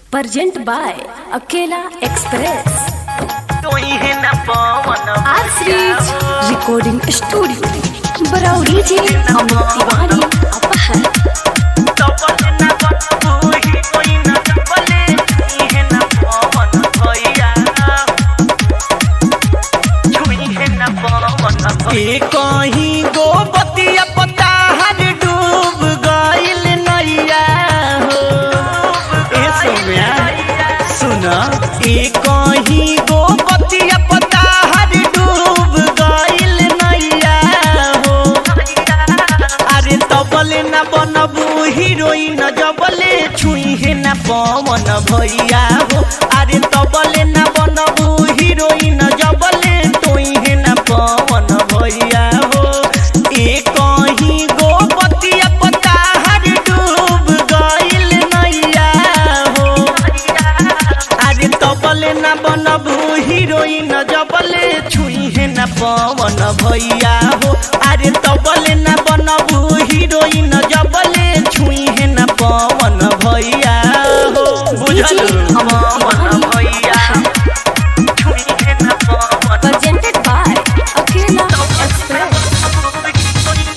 Present by Akela Express. तोही न पवन Art Series Recording Studio. Barauri ji Amit Tiwari Apahar. तपन न बतबूही कोई न चपले तोही न पवन भैया छुई न पवन ए कहीं गोबतिया पता हर डूब गइल नैया हो ए सोम्या सुन ए कहीं गोबतिया पता हर डूब गइल नैया हो अरे तबले न बनबू हीरोइन जबले छुई है न पवन भैया हो अरे तबले न बनबू हीरोइन जबले तोई है न पवन भैया हो ए कहीं गोपतिया पता हर डूब गइल नैया हो अरे तबले न बनबू हीरोइन जबले छुई है न पवन भैया हो अरे तबले न बनबू हीरोइन जबले छुई है न पवन भैया हो बुझल पवन भैया छुई न पवन Presented by Akela Express.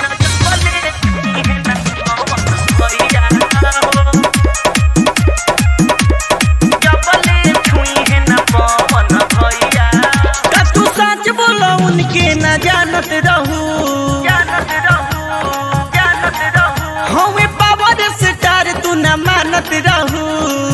का तू सच बोलो उनके न जानत रहू हमें पावर स्टार तू न मानत रहू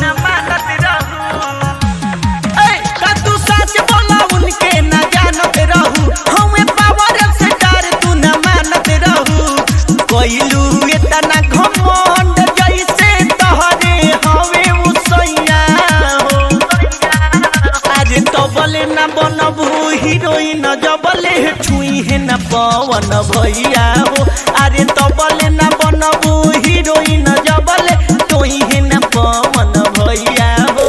ए, का तू सच बोलो उनके न जानत रहू हमें पावर स्टार तू न मानत रहू कोइलू इतना घमंड जैसे तहरे हवे उसैया हो आज तबले न बनबू हीरोइन जबले छुई है न पवन भैया हो अरे तबले न बनबू हीरोइन जबले तोई है न पवन भैया हो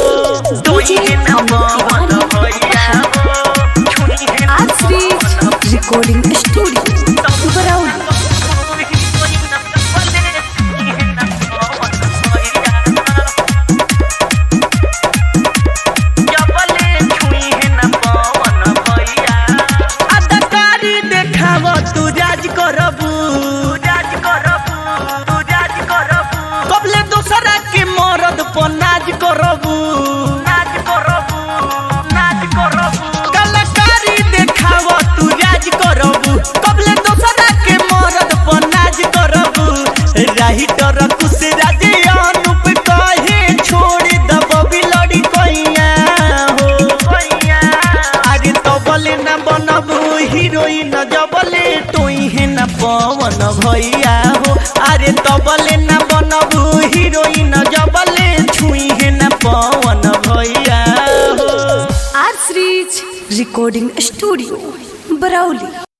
Art Series Recording Studio. Barauri. अदकारी देखाव तू राज करबू कबले दोसरा के मरद पर नाज करबू कलाकारी देखाव तू राज करबू कबले दोसरा के मरद पर नाज करबू राइटर कुछ राज अनुप कहे छोड़ दब बिलड़ी कैया हो अरे तबले न बनबू हीरोइन जबले तोई है न पवन भैया हो अरे तबले न बनबू हीरोइन जबले छुई है न पवन भैया हो Art Series Recording Studio. Barauli.